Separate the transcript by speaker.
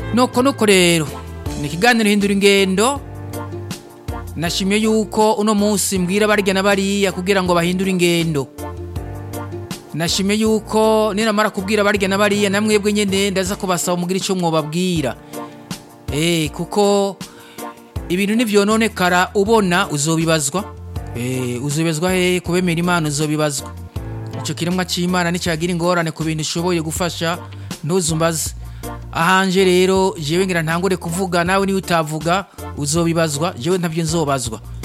Speaker 1: nuko nuko rero ni ikiganiro hindura ingendo nashimye yuko uno munsi mbwira barya na bariya kugira ngo bahindure ingendo nashimye yuko ninamara kubwira barya na bariya namwebwe nyene ndaza kubasaba mugira ico mwobabwira eh kuko ibintu nivyononekara ubona uzobibazwa eh uzobibazwa he kubemera imana uzobibazwa ico kiremwa c'imana nicagira ingorane ku bintu ishoboye gufasha ntuzumbaze ahanje rero jewe ngira ntangure kuvuga nawe niwe utavuga uzobibazwa jewe ntavyo nzobazwa